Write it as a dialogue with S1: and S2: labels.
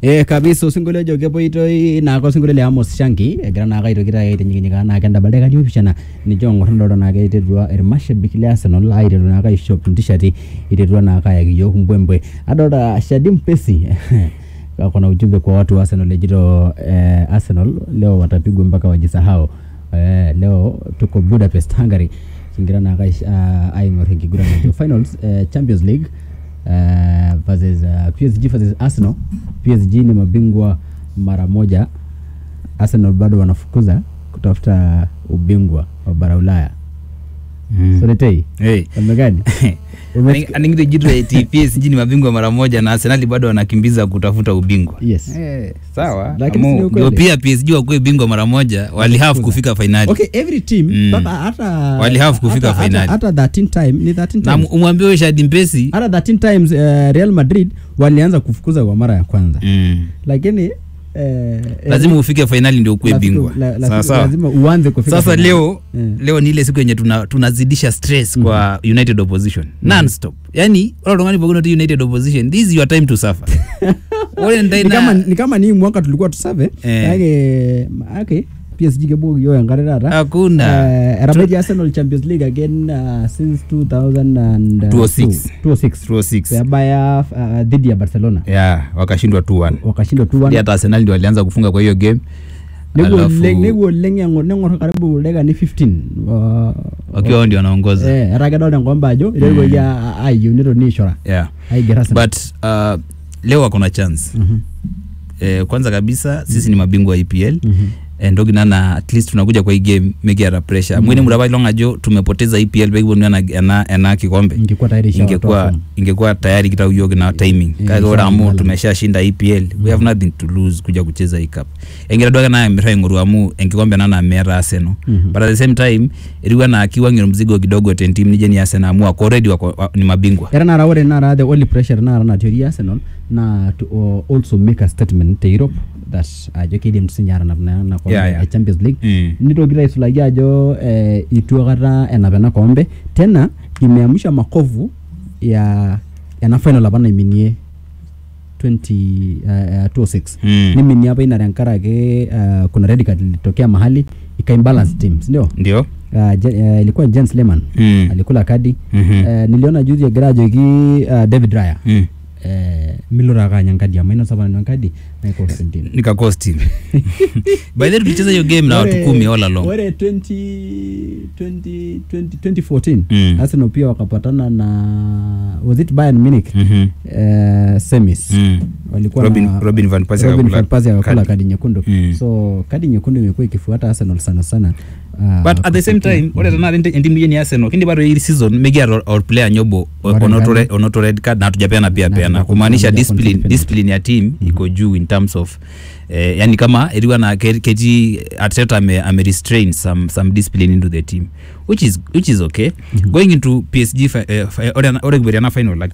S1: Eh, kabisa osinkolio ojo kepoitoi naake osinkolio le Amos Shanki egira naake aitoki taata aitinyikinyikaa naake endaba dakikani opishana ninche ong'or nidolta naake iterutua irmashabik le Arsenal aiteru naake aishop intishati iterutua naake ayaki iyiok mbwembwe adolta Shadi Mpesi kuna ujumbe kwa watu wa Arsenal ejito eh, Arsenal leo watapigwa mpaka wajisahau eh, leo tuko Budapest Hungary kingira naake aish- ah, aing'or enkiguran najo finals eh, Champions League uh, versus uh, PSG versus Arsenal. PSG ni mabingwa mara moja, Arsenal bado wanafukuza kutafuta ubingwa wa bara Ulaya.
S2: Mm.
S1: Soletei
S2: Hey.
S1: namna gani? Umes-
S2: aningito jitu eti PSG ni mabingwa mara moja na Arsenal bado wanakimbiza kutafuta ubingwa.
S1: Yes.
S2: Eh, sawa.
S1: Lakini si ni
S2: Amo,
S1: ukweli.
S2: ndio pia PSG wakuwe bingwa mara moja wali have kufika finali.
S1: Okay, every team
S2: Mm.
S1: mpaka hata
S2: Wali have kufika
S1: hata-
S2: finali.
S1: hata 13 time ni 13
S2: Na
S1: times.
S2: umwambie huyo Shadi Mpesi
S1: Hata 13 times uh, Real Madrid walianza kufukuza kwa mara ya kwanza.
S2: mm.
S1: Lakini eh,
S2: lazima ufike finali ndio ukuwe
S1: lazima-
S2: bingwa.
S1: la- la-
S2: Sawa sawa.
S1: lazima uanze kufika
S2: Sasa
S1: finali.
S2: leo
S1: Eh.
S2: leo ni ile siku yenye tuna, tunazidisha stress kwa United opposition non stop. Yani wala tungani pokona tu United opposition this is your time to suffer. Ore
S1: ni kama,
S2: ndaina
S1: ni kama ni mwaka tulikuwa tusave
S2: Eh.
S1: kake ake PSG kebukoki yiok enkare taata
S2: hakuna
S1: Eh, etabaiki Arsenal Champions League again uh, since 2006
S2: 206.
S1: 206
S2: 206.
S1: pebaya uh, dhidi ya Barcelona
S2: Yeah, wakashindwa 2-1.
S1: wakashindwa
S2: Hadi
S1: 2-1
S2: hata Arsenal ndio walianza kufunga kwa hiyo game.
S1: nepuo
S2: Alafu-
S1: oleng nepuo oleng eng'or neng'or karibu dakikani 15 wa-
S2: wakiwa wao ndio wanaongoza.
S1: eh etaa kedolta enkomba ajo iteruaki a- ayieu netoni aishora
S2: Yeah.
S1: aiger Arsenal
S2: But uh, leo wako na chance.
S1: Mhm,
S2: Eh, kwanza kabisa sisi ni mabingwa wa EPL.
S1: mhm.
S2: entoki nana at least tunakuja kwa hii game mekiata pressure mwene murapa ilong ajo tumepoteza EPL pekiponu ena, ena, ena kikombe
S1: ingekuwa tayari ishawatoa
S2: ingekuwa
S1: form.
S2: ingekuwa tayari kitau yiok na timing
S1: Eh,
S2: kake ore amu
S1: ishaangala.
S2: tumeshashinda EPL we have nothing to lose kuja kucheza hii cup engira duake naye mirra aing'oru amu enkikombe nana meeta Arsenal
S1: Mhm.
S2: but at the same time etiu enaa kiwang'ie mzigo kidogo tentim nijo ni Arsenal amu wako already wako wa- ni mabingwa
S1: era nara ore nara the only pressure nara natii Arsenal na to uh, also make a statement te Europe that ajo kidim sinye atanap na na kombe
S2: Yeah, yeah.
S1: e Champions League
S2: Mm.
S1: nitoki aisulaki ajo eh, itu akata enap ena kombe tena imeamsha makovu ya ena final apa naiminie 20 uh, 206
S2: Mm.
S1: niminie apa ina tenkaraki uh, kuna red card ilitokea mahali ikaimbalance team sindio
S2: ndio
S1: uh, Je- uh, ilikuwa Jens Lehmann
S2: Mm.
S1: alikula kadi
S2: Mhm.
S1: Eh, niliona juzi egira ajoki uh, David Raya
S2: Mm.
S1: eh, miloro ake anya nkadi amu inosa apa nena nkadi naikosa entim
S2: nikakosti by the way tulicheza hiyo game na watu
S1: Ore-
S2: kumi all along
S1: ore 20, 20, 20, 2014
S2: Mm.
S1: Arsenal pia wakapatana na was it Bayern Munich
S2: Mhm.
S1: eh, semis
S2: Mm.
S1: walikuwa
S2: Robin-
S1: na
S2: Robin van Persie
S1: Robin
S2: akakula
S1: van Persie akakula
S2: kadi.
S1: kadi nyekundu
S2: Mm.
S1: so kadi nyekundu imekuwa ikifuata Arsenal sana sana uh,
S2: but at the same time ore tenakata enti- entimu yeni Arsenal kindi bado hii season mekiata or player nyobo
S1: Ore
S2: onoto
S1: ngani?
S2: red- onoto red card na hatujapeana pia
S1: Na
S2: peana
S1: hatuja-
S2: kumaanisha
S1: hatuja
S2: discipline
S1: concede
S2: discipline ya team iko juu in terms of eh, yani kama eriwa na ke- ketii Arteta ame, ame restrain some, some discipline into the team which is, which is okay going into PSG fi, eh, fi, ore ore kiberiana final like